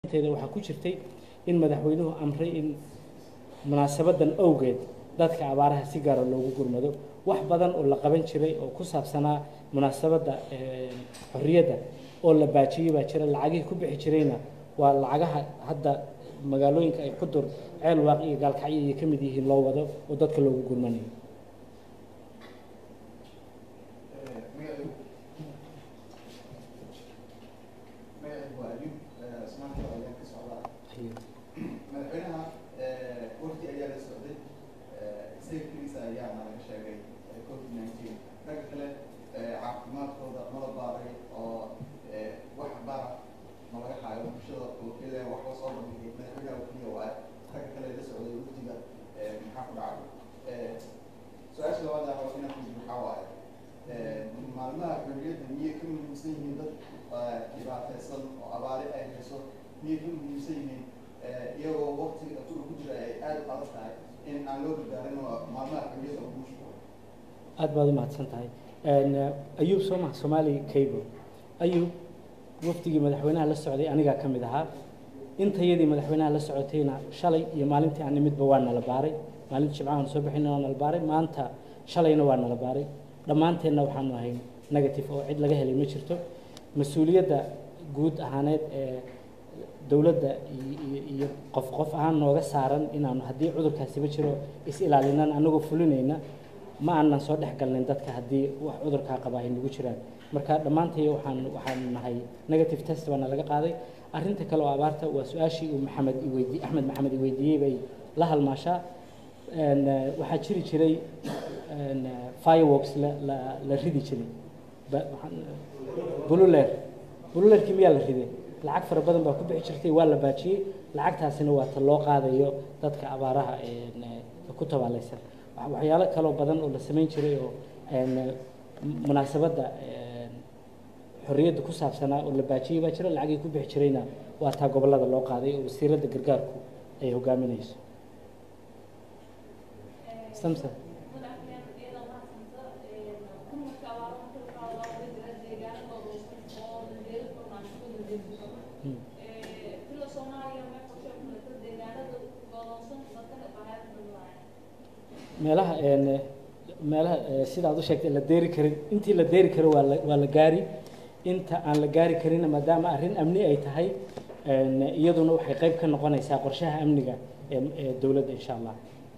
teeda waxaa ku jirtay in madaxweynuhu amray in munaasabadan awgeed dadka abaaraha si gaara loogu gurmado wax badan oo la qaban jiray oo ku saabsanaa munaasabadda xorriyadda oo la baajiyey baa jira lacagihii ku bixi jirayna waa lacagaha hadda magaalooyinka ay xudur ceel waaq iyo gaalkacyo ay ka mid yihiin loo wado oo dadka loogu gurmanayo madaxweynaha wafdi ayaa la socday isaga keliisa ayaa nalaga sheegay covid nineteen ragga kale caafimaadkooda mala baaray oo wax bara ma laga haayo bulshada oo keliya wax la soo bandhigay madaxweynaha keliya waa ragga kale la socday wafdiga maxaa ku dhacay su-aasha labaad ah inaan ku maxaa waaye maalmaha xorriyadda miyay ka muhiimsan yihiin dad dhibaataysan oo abaari ay hayso miyay ka muhiimsan yihiin iyagoo waktiga ku jira ay aada u adag tahay in aan loo gardaarin maalmaha xorriyadda ugu mashquul aad baad u mahadsan tahay ayuub soo maha soomaali cable ayuub wafdigii madaxweynaha la socday anigaa ka mid ahaa intayadii madaxweynaha la socotayna shalay iyo maalintii aan nimidba waa nala baaray maalinta jimcahan soo bixina waa nala baaray maanta shalayna waa nala baaray dhammaanteenna waxaanu ahay negative oo cid laga helay ma jirto mas-uuliyadda guud ahaaneed ee dowladda iyo qof qof ahaan nooga saaran inaanu haddii cudurkaasiba jiro is ilaalinaan anagoo fulinayna ma aanan soo dhex galnayn dadka haddii wax cudurkaa qaba ay nagu jiraan marka dhammaantay waxaan waxaan nahay negative test baana laga qaaday arrinta kale oo abaarta waa su-aashii uu maxamed iweydi axmed maxamed iweydiiyey bay la halmaashaa waxaa jiri jiray fireworks la la la ridi jiray bululeer bululeerkii miyaa la riday lacag fara badan baa ku bixi jirtay waa la baajiyey lacagtaasina waa ta loo qaadayo dadka abaaraha ku tabaalaysan waxyaalo kaloo badan oo la samayn jiray oo munaasabadda xorriyadda ku saabsanaa oo la baajiyey baa jira lacagii ku bixi jirayna waa taa gobollada loo qaaday oo wasiiradda gargaarku ay hogaaminayso samson meelaha meelaha sida aad u sheegtay la deeri karin intii la deeri karo waa la waa la gaari inta aan la gaari karinna maadaama arrin amni ay tahay iyaduna waxay qayb ka noqonaysaa qorshaha amniga ee ee dowladda insha allah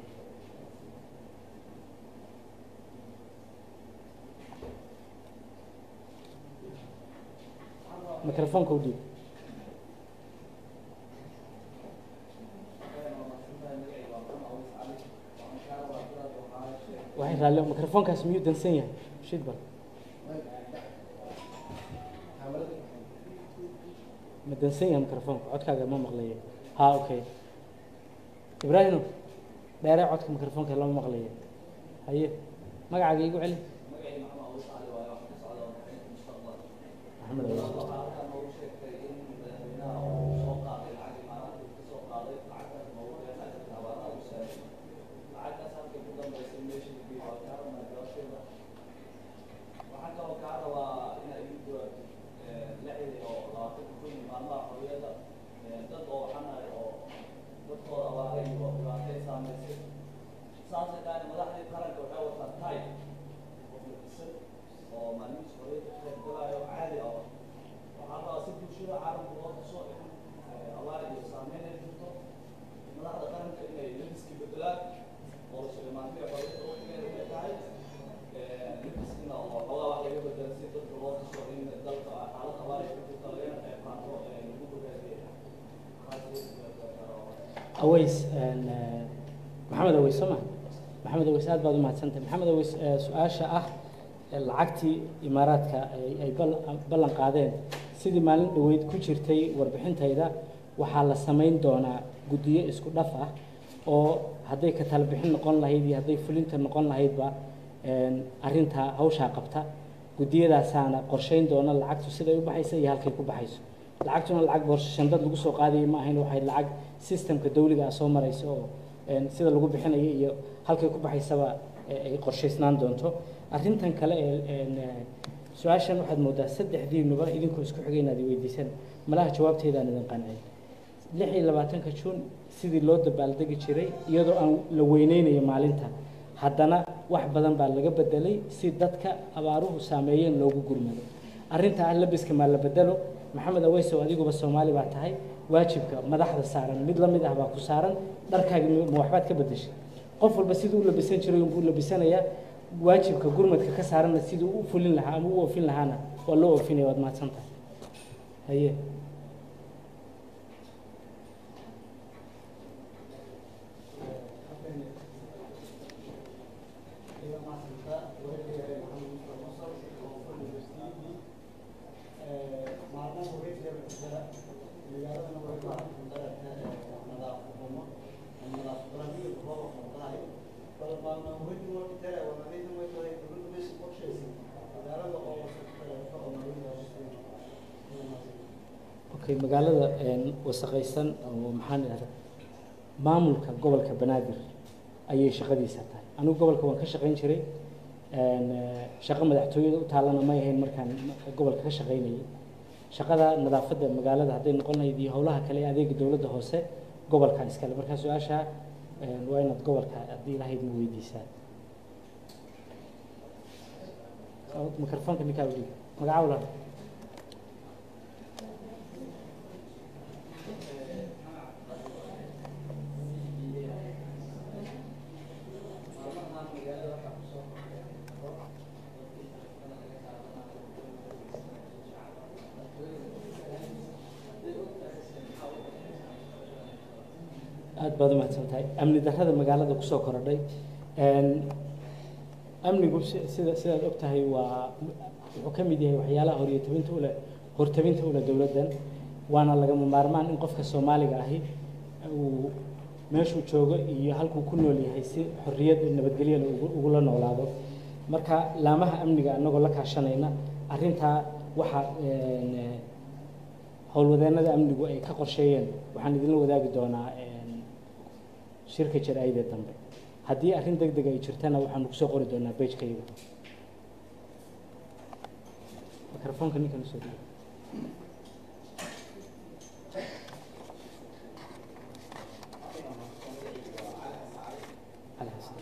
mikrofoonka u dhiib waxay raalli mikrofoonkaas miyuu dansan yahay shid bal ma dansan yahay mikrofoonka codkaaga ma maqlayo ha okay ibraahimo dheeree codka mikrofoonka lama maqlayo haye magacaaga igu celi maxamed aways maxamed aways soo ma maxamed aways aad baad u mahadsantahay maxamed aways su-aasha ah lacagtii imaaraadka ay ballan qaadeen sidii maalin dhoweyd ku jirtay warbixintayda waxaa la samayn doonaa guddiyo isku dhaf ah oo hadday ka tala bixin noqon lahayd iyo hadday fulinta noqon lahaydba arrintaa hawshaa qabta guddiyadaasaana qorshayn doona lacagtu siday u baxaysa iyo halkay ku baxayso lacagtuna lacag boorsashandad lagu soo qaadayay ma ahayn waxay lacag systemka dawliga ah soo marayso oo sida lagu bixinayo iyo halkay ku baxaysaba ay qorshaysnaan doonto arrintan kale ee su-aashan waxaad moodaa saddexdiinuba idinkoo isku xigay inaad weydiisan malaha jawaabteedaan idin qancin lix iyo labaatanka juun sidii loo dabaaldegi jiray iyadoo aan la weyneynayo maalinta haddana wax badan baa laga bedelay si dadka abaaruhu saameeyeen loogu gurmado arrinta ah labiska maa la bedelo maxamed aweysow adiguba soomaali baa tahay waajibka madaxda saaran mid la mid ah baa ku saaran dharkaaga ma waxbaad ka bedeshay qof walba siduu u labisan jiray unbuu labisanayaa waajibka gurmadka ka saaranna siduu u fulin lahaa ama u oofin lahaana waa loo oofinaya waad mahadsan tahay haye okay magaalada wasaqaysan oo maxaan idhahda maamulka gobolka banaadir ayay shaqadiisa tahay anigu gobolka waan ka shaqayn jiray shaqo madaxtooyada u taallana may ahayn markaan gobolka ka shaqaynayay shaqada nadaafadda magaalada hadday noqon lahayd iyo howlaha kale ee adeega dowladda hoose gobolka iskale markaa su-aasha waa inaad gobolka haddii lahayd ma weydiisaa mikrofoonka ninkaa udhig magaca walaal aad baad umahadsan tahay amni darrada magaalada kusoo korodhay amnigu sida sidaad og tahay waa wuxuu ka mid yahay waxyaalaha horyatabinta ule hortabinta ule dowladdan waana lagama maarmaan in qofka soomaaliga ahi uu meeshuu joogo iyo halkuu ku nool yahay si xorriyad nabadgelyada ugula noolaado marka laamaha amniga anagoo la kaashanayna arrintaa waxaa howlwadeennada amnigu ay ka qorsheeyeen waxaan idinla wadaagi doonaa shirka jaraa'ida dambe haddii arrin deg deg ay jirtana waxaanu kusoo qori doonaa bejkayga mikrofoonka ninkan usoo dhiiba cali xasan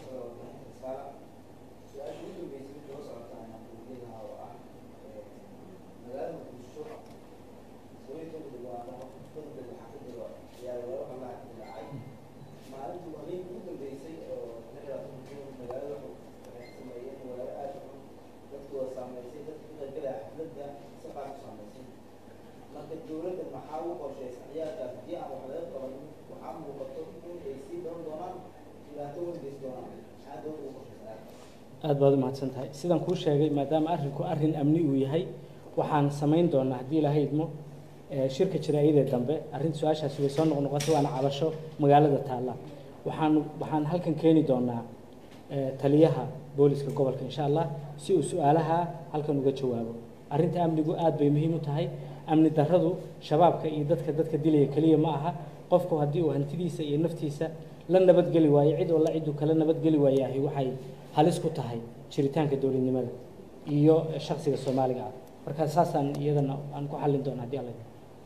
aad baad u mahadsan tahay sidaan kuu sheegay maadaama arrinku arrin amni uu yahay waxaan samayn doonaa haddii ilaha idmo shirka jaraa'idee dambe arrinta su-aashaasi way soo noqnoqotay waana cabasho magaalada taalla waxaan waxaan halkan keeni doonaa taliyaha booliska gobolka insha allah si uu su-aalaha halkan uga jawaabo arrinta amnigu aad bay muhiim u tahay amni darradu shabaabka iyo dadka dadka dilaya keliya ma aha qofku haddii uu hantidiisa iyo naftiisa la nabadgeli waayo cid alla cidduu kala nabadgeli waayahay waxay halis ku tahay jiritaanka dowladnimada iyo shaksiga soomaaliga ah marka saasaan iyadana aan ku xallin doona haddii alla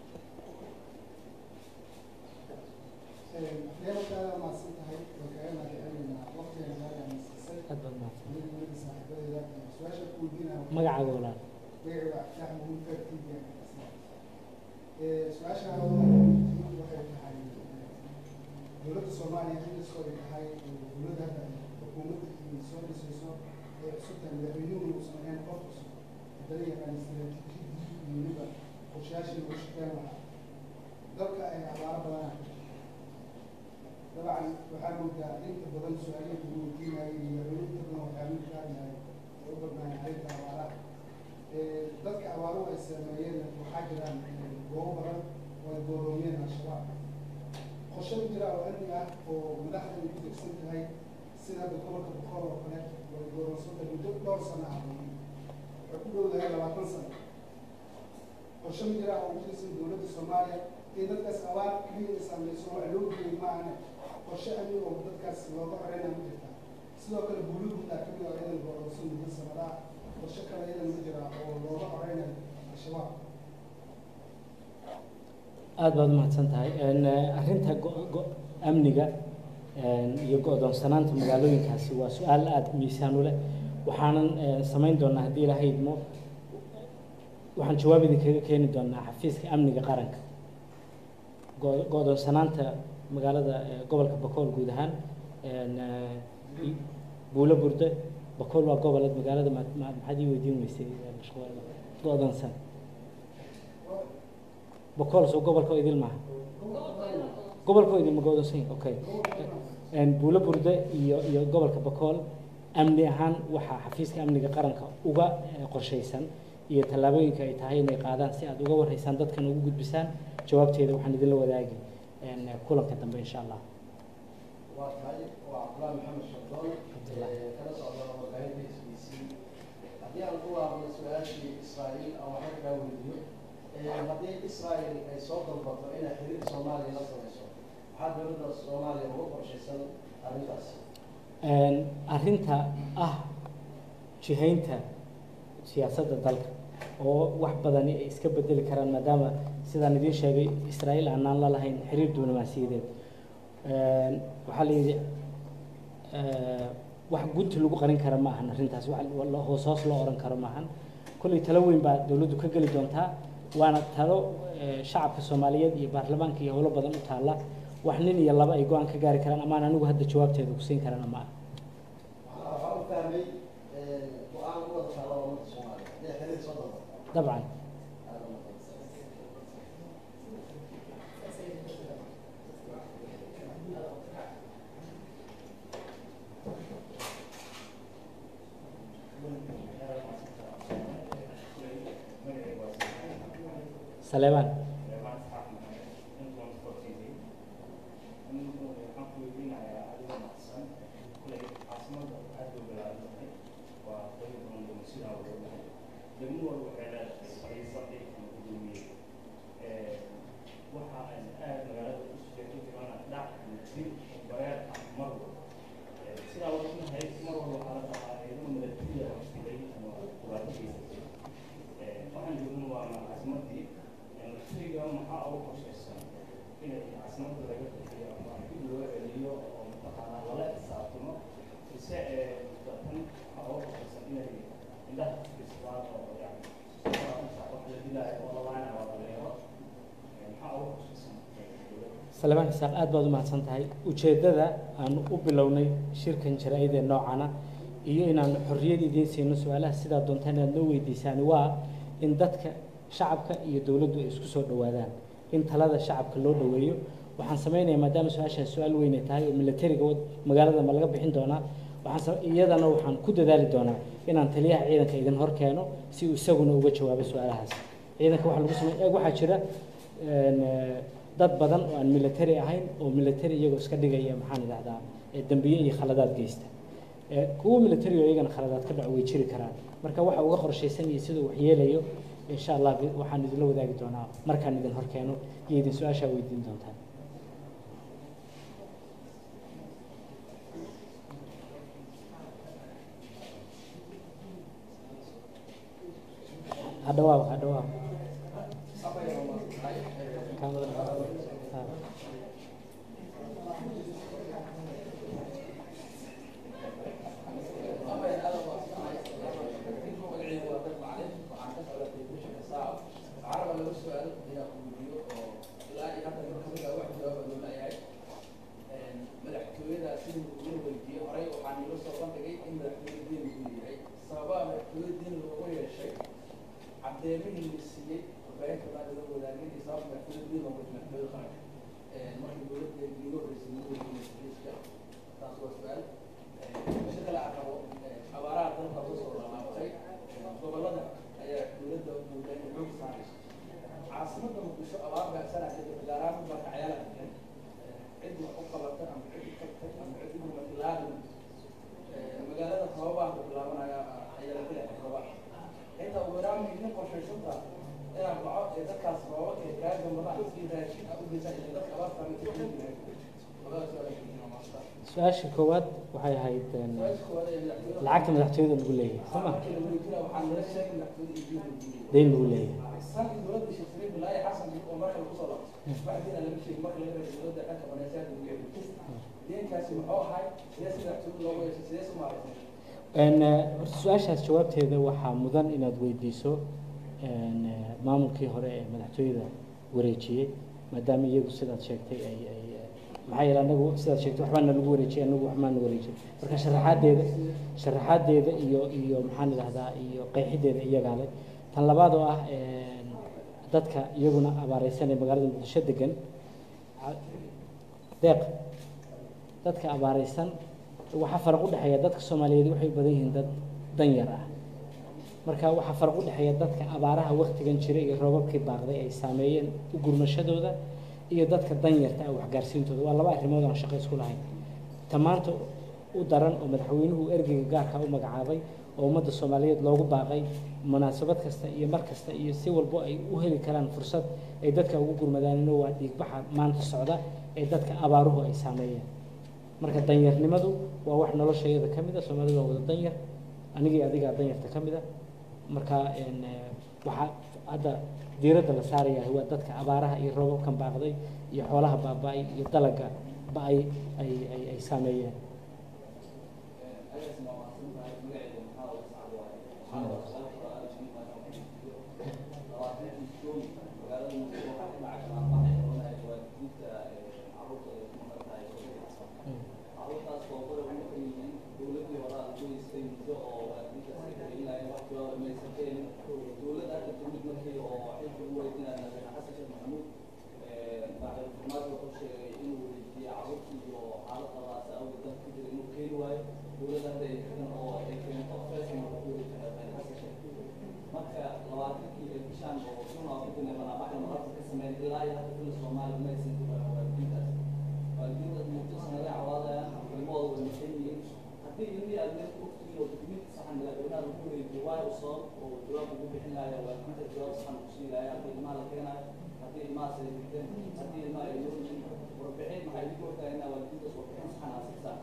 aad baad mahadsan magacaaga walaal su-aasha waxay tahay dowladda soomaaliya xiliskoo ay tahay dowladda hadda xukuumadda iyo soo dhisayso ee cusubtahay madaxweynuhu uusan ahayn qof cusub haddana yaqaan istaraatiijiyadii iyo weliba qorshayaashii lagu shaqeyn lahaa dalka ay abaaro badanaa dabcan waxaa moodaa inta badan su-aalaha lagu weydiinayay iyo madaxweyne inta badan waxaa mid ka hadlahay ee u badnaayeen arrinta abaaraha dadka abaaruhu ay saameeyeen waxaa jiraan goobo badan oo ay gooroomiyeen al-shabaab qorshe u jira oo amni ah oo madaxda ay ku degsan tahay sida hadda gobolka boqol oo kale way gooroonsanta muddo dhowr sano ah waxay ku dhowdahay labaatan sano qorshe u jira oo u tirsan dowladda soomaaliya in dadkaas abaar keliya ay saameyso wax loo geeyey maahane qorshe amni oo dadkaas looga xoreyna ma jirta sidoo kale buuluguda kamid oo iyadan gooroonsan muddo sanadaha qorshe kale iyadan ma jira oo looga xoreynayo al-shabaab aada baad umahadsan tahay Een, eh, arrinta go- go- amniga een, iyo go-doonsanaanta magaalooyinkaasi waa su-aal aada miisaan u leh waxaanan eh, samayn doonaa haddii ilaahay idmo waxaan jawaab idinkaga keeni doonaa xafiiska amniga qaranka go- go-doonsanaanta magaalada eh, gobolka bakool guud ahaan een, eh, i- buulo burde bakool waa goboled magaalada ma- ma- maxaad ii weydiin weysay eh, mashquul go-doonsan bakool soo gobolka oo idil maaha gobolka oo idil ma go-doonsan yahay? okay Een, buulo burde iyo iyo gobolka bakool amni ahaan waxaa xafiiska amniga qaranka uga eh, qorshaysan iyo tallaabooyinka ay tahay inay qaadaan si aad uga warhaysaan dadkan ugu gudbisaan jawaabteeda waxaan idinla wadaagi een, kulanka dambe insha allah waa tahay waa cabdulaahi maxamed shardoon ee kala socda warbaahinta s b c haddii aan ku laabno su-aashii israa'iil aan waxba kaa weydiyo ee haddii israa'iil ay soo dalbato inay xiriir soomaaliya la samayso maxaa dowladda soomaaliya uga qorshaysan arrintaas Een, arrinta ah jihaynta siyaasadda dalka oo wax badani ay iska bedeli karaan maadaama sidaan idiin sheegay israa'iil aanaan la lahayn xiriir diblomaasiyadeed Een, waxaa la yidhi eh, wax gunti lagu qarin kara ma ahan arrintaas wax la- hoos hoos loo oran karo ma ahan kolley talo weyn baa dowladdu ka geli doontaa waana talo eh, shacabka soomaaliyeed iyo baarlamaanka iyo howlo badan u taalla wax nin iyo laba ay go-aan ka gaari karaan amaan anigu hadda jawaabteeda ku siin karana ma aha waxaa waxaa u fahmay ee, go-aan u wada taalla ummadda soomaaliya inay xiriir soo dalbato dabcan aada u mahadsan saleebaan waxaan joogna waa caasimadii shayga maxaa ugu qorshaysan inay caasimada laga bixiyo ama dib loo celiyo oo mataqaanaa lala xisaabtamo mise ee tan maxaa ugu qorshaysan inay indhaha isbaan oo yani wax la dilaayo oo labaana waa dhalinyaro maxaa ugu qorshaysan salebaan isaaq aad baad u mahadsan tahay ujeeddada aan u bilownay shirkan jaraa'id ee noocana iyo inaan xorriyad idiin siino su-aalaha sidaa doontaan inaad noo weydiisaan waa in dadka shacabka iyo dowladdu ay isku soo dhowaadaan in talada shacabka loo dhoweeyo waxaan samaynayaa maadaama su-aashaas su-aal weyn ay tahay oo militariga wad- magaalada ma laga bixin doonaa waxaan sa- iyadana waxaan ku dadaali doonaa inaan taliyaha ciidanka idin hor keeno si uu isaguna uga jawaabo su-aalahaas ciidanka waxaa lagu samey eeg waxaa jira een, eh, dad badan oo aan military ahayn oo military iyagoo iska dhigaya maxaan idhahdaa eh, dembiye iyo khaladaad geysta Eh, kuwa military oo iyagana khaladaad ka dhaco way jiri karaan marka waxa uga qorshaysan iyo siduu wax yeelayo insha allah bi- waxaan idinla wadaagi doonaa markaan idin hor keeno iyo idin su-aashaa weydiin doontaan ha dhawaab ha dhawaab Kaamada dhawaab. Ha. madaxtooyada sidii uu weydiiyey horey waxaa niilo soo bandhigay in madaxtooyada diin uu yahay sababaha madaxtooyada diin loogu yeeshay caddeemihii la siiyey warbaahinta baa lala wadaagay iyo sabab madaxtooyada diin loogu madaxtooyada qaranka markii dowladda iiga horreysay lagu weydiiyey sariiska taas waa su-aal si kale aan rabo abaaraha dalka kusoo lalaabtay gobolada ayaa dowladda moodaa inay xoog saarayso caasimadda muqdisho abaar baagsanaa kadib gaaraan barka cayaala cid wax u qabata ama cid u tagtay ama cid u matilaadan magaalada sababaa ku bilaabanaya ayala ku leexay sababa inta ugu yaraan idin qorshaysanta inaad dhaco ee dadkaas sababa ee kaa gambadaha si raashin ah u geysan ee dadka abaarta mid ku leeyahay labada su-aal ee maanta su-aasha koowaad waxay ahayd een, su-aasha koowaad ee madaxweynaha lacagta madaxtooyada lagu leeyahay soo ma markii la wareejinaya waxaa nala sheegay madaxtooyada iyo dowladda dayn lagu leeyahay sanadkii dowladda sheekh sariif bilaahi xasan oo marka lagu soo laabtay waxdiina lama sheegin marka laga reebay dowladda dhanka baneesaad lagu yeedhay deenkaasi muxuu ahay sidee si madaxtooyada loogu yeeshay sidee si maaragtay Een, eh, horta su-aashaas jawaabteeda waxaa mudan inaad weydiiso een, eh, maamulkii hore ee madaxtooyada wareejiyey maadaama iyagu sidaad sheegtay ay ay eh, maxaa yeele anagu sidaad sheegtay waxbaa nalagu wareejiyay anagu waxbaa na wareejiyay marka sharaxaadeeda sharaxaadeeda iyo iyo maxaan idhahdaa iyo qeexideeda iyagaa leh tan labaad oo ah een, dadka iyaguna abaareysan ee magaalada muqdisho degan ca- deeq dadka abaareysan waxaa faraq u dhexeeya dadka soomaaliyeed waxay u badan yihiin dad danyar ah marka waxaa faraq u dhexeeya dadka abaaraha waktigan jira iyo roobabkii baaqday ay saameeyeen u gurmashadooda iyo dadka danyarta ah waxgaarsiintooda waa laba arrimood aan shaqo isku lahayn ta maanta u daran oo madaxweynuhu ergeyga gaarka u magacaabay oo ummadda soomaaliyeed loogu baaqay munaasabad kasta iyo mar kasta iyo si walbo ay u heli karaan fursad ay dadka ugu gurmadaanino waa dhiigbaxa maanta socda ee dadka abaaruhu ay saameeyeen marka danyarnimadu waa wax noloshayada ka mid a soomaalidu waa wada danyar anigii adigaa danyarta ka mid a marka een, eh, waxaa hadda diiradda la saaraya waa dadka abaaraha iyo roobabkan baaqday iyo xoolaha baaba-ay iyo dalaga ba-ay ay ay ay saameeyeen marka labaatankii ee bishaan oo kun oo ku dinay banaabaxda mararka ka sameyn ilaa iyo hadda kula soomaali ma aysan ku baran waalidiintaas waalidiintaas muddo sanadee cawaadayaan ilmahooda way maqan yihiin haddii ilmihii aad meel ku ogtihiin oo dukumiinti saxan madaxweynaha lagu wareejiyo waayo u sabab oo jawaab ugu bixin laaya waalidiinta jawaab saxan ku siin laaya haddii ilmaha la keenayo haddii ilmahaas ay dhigteen haddii ilmaha ay noolyihiin warbixin maxay idinku ogtahay inaa waalidiintaas warbixin saxan aad siisaan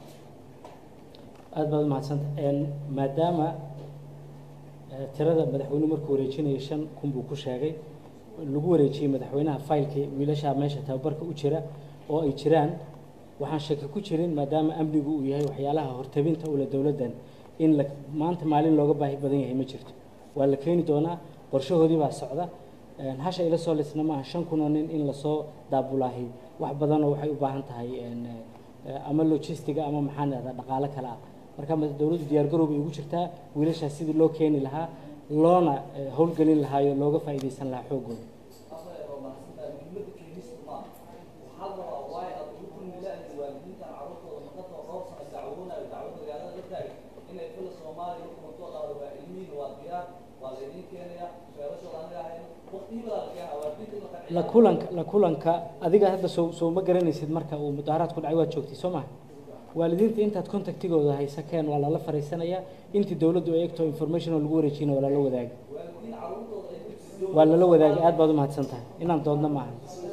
aada baad umahadsanta een, maadaama eh, tirada madaxweynuhu markuu wareejinayo shan kun buu ku sheegay lagu wareejiyey madaxweynaha faylkii wiilashaa meesha tababarka u jira oo ay jiraan waxaan shaki ku jirin maadaama amnigu uu yahay waxyaalaha hortabinta ule dowladdan in la maanta maalin looga baahi badan yahay ma jirto waa la keeni doonaa qorshahoodii baa socda Een, hasha ila soo lisna maaha shan kun oo nin in lasoo daabulaahi wax badanoo waxay u baahan tahay een, eh, ama logistiga ama maxaan idhahdaa dhaqaale kale ah marka ma- dowladdu diyaargarow bay ugu jirtaa wiilashaas sidii loo keeni lahaa loona eh, howlgelin lahaayo looga faa'iidaysan lahaa xooggooda afar oo mahadsantahay muhiimadda keenista maaha waxaa la rabaa waayo aad ugu kulmilaahaysa waalidiintan carruurtooda maqanta dhowr sano dacwoonayo dacwad magaalada la taagay inay fila soomaaliya hukumatoo dhahdo waa ilmihiin waa diyaar waa laydin keenaya feerashooda anaga hayno waqtihii badaa la keenaa waalidiinta in la qanciyo la kulanka la kulanka adiga hadda soo soo ma garanaysid marka uu mudaharaadku dhacay waad joogtay soo maha waalidiinta intaad contactigooda haysa keen waa lala fariisanayaa intii dowladdu ay egto information oo lagu wareejiyana waa lala wadaagi waalidiin carruurtooda ay dugsiyo waa lala wadaagi aad baad umahadsan tahay inaan doodna maaha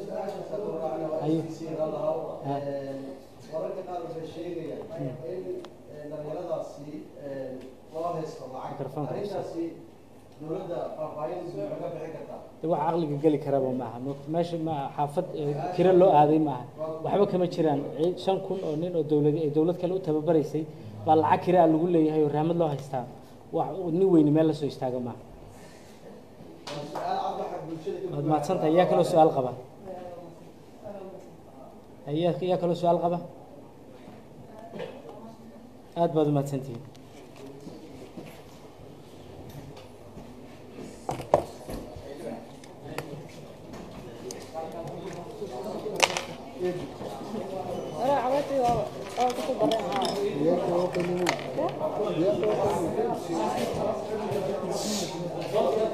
Ayo. Ha. wararka qaar waxay sheegayaan in dhalinyaradaasi loo haysto lacag Mikrofoonka u saar. arrintaasi dowladda faahfaahin maxay ka bixin kartaa de wax caqliga geli karaba maaha Mo- meesha ma xaafad eh, kira loo aaday maaha waxba kama jiraan Cii- shan kun oo nin oo dowlad ay dowlad kale u tababaraysay baa lacag kiraa lagu leeyahay oo rahmad loo haystaa wax nin weyni meel lasoo istaaga maaha waa su-aal cad waxa bulshada ka waad mahadsan tahay yaa kaloo su-aal qaba yaa yaa kaloo su-aal qaba aad baad umahadsantihiin أنا عملت أه كنت برا